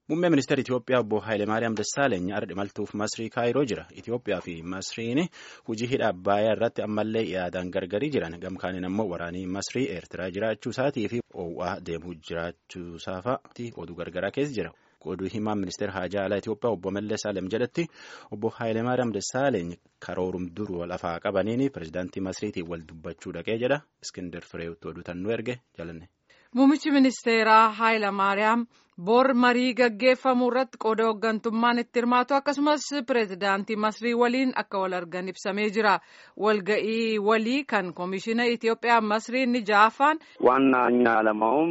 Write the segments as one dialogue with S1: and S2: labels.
S1: Muummee ministeera Itoophiyaa obbo Hayilemaariyaam Dassaaleeny har'a imaltuuf Masrii Kaayiroo jira. Itoophiyaa fi Masriin hojii hidha Abbaayyaa irratti ammallee yaadaan gargarii jiran. Gamkaaniin ammoo waraanii Masrii Eertiraa jiraachuu isaatii fi oowwaa deemuu jiraachuu isaafaatti oduu gargaraa keessa jira. Oduu himaan ministeera Haajaa Alaa Itoophiyaa obbo Mallas Alem jedhatti obbo Hayilemaariyaam Dassaaleeny karoorum duruu lafaa qabaniin pirezidaantii Masriitiin wal dubbachuu dhaqee jedha. Iskindar Fireewutti oduu tannuu erge jalanne.
S2: Muummichi ministeeraa Hayilamaariyaam bor marii gaggeeffamu irratti qooda hooggantummaan itti hirmaatu akkasumas pireezidaantii Masrii waliin akka wal argan ibsamee jira. Walga'ii walii kan koomishina Itoophiyaa Masrii inni ja'affaan
S3: ዋና እኛ ዓላማውም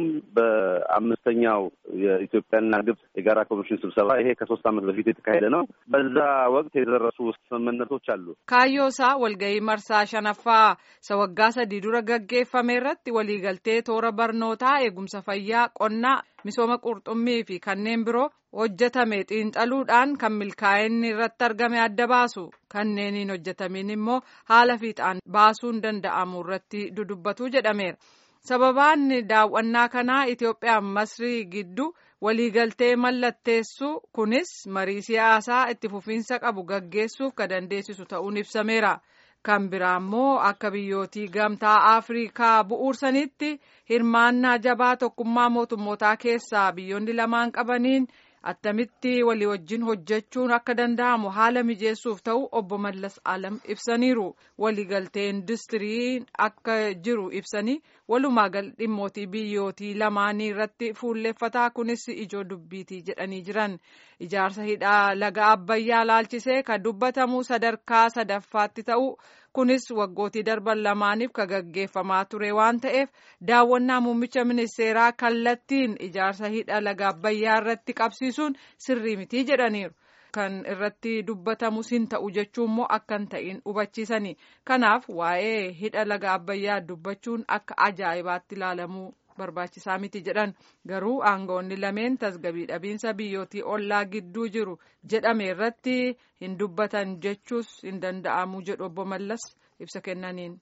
S3: በአምስተኛው የኢትዮጵያና ግብጽ የጋራ ኮሚሽን ስብሰባ ይሄ ከሶስት ዓመት በፊት የተካሄደ ነው። በዛ ወቅት የደረሱ ስምምነቶች አሉ።
S2: ካዮሳ walga'ii marsaa shanaffaa isa waggaa sadii dura gaggeeffame irratti waliigaltee toora barnootaa eegumsa fayyaa qonnaa misooma qurxummii fi kanneen biroo hojjetame xiinxaluudhaan kan milkaa'inni irratti argame adda baasu kanneeniin hojjetamiin immoo haala fiixaan baasuun danda'amu irratti dudubbatu jedhameera. sababaan daawwannaa kanaa Itoophiyaa Masrii gidduu waliigaltee mallatteessu kunis marii siyaasaa itti fufiinsa qabu gaggeessuuf kan dandeessisu ta'uun ibsameera. Kan biraa immoo akka biyyootii gamtaa Afrikaa bu'uursanitti hirmaannaa jabaa tokkummaa mootummootaa keessaa biyyoonni lamaan qabaniin attamitti walii wajjin hojjechuun akka danda'amu haala mijeessuuf ta'u obbo Mallas Alam ibsaniiru. Waliigaltee industirii akka jiru ibsanii walumaa gal dhimmootii biyyootii lamaanii irratti fuulleeffataa kunis ijoo dubbiitii jedhanii jiran. Ijaarsa hidhaa laga Abbayyaa laalchisee kan dubbatamu sadarkaa sadaffaatti ta'u kunis waggootii darban lamaaniif kan gaggeeffamaa ture waan ta'eef daawwannaa muummicha ministeeraa kallattiin ijaarsa hidha laga Abbayyaa irratti qabsiisuun sirrii mitii jedhaniiru. Kan irratti dubbatamus hin ta'u jechuun immoo akka hin ta'in hubachiisani. Kanaaf waa'ee hidha laga Abbayyaa dubbachuun akka ajaa'ibaatti ilaalamuu barbaachisaa miti jedhan garuu aangawoonni lameen tasgabii dhabiinsa biyyootii ollaa gidduu jiru jedhame irratti hin dubbatan jechuus hin danda'amu jedhu obbo Mallas ibsa kennaniin.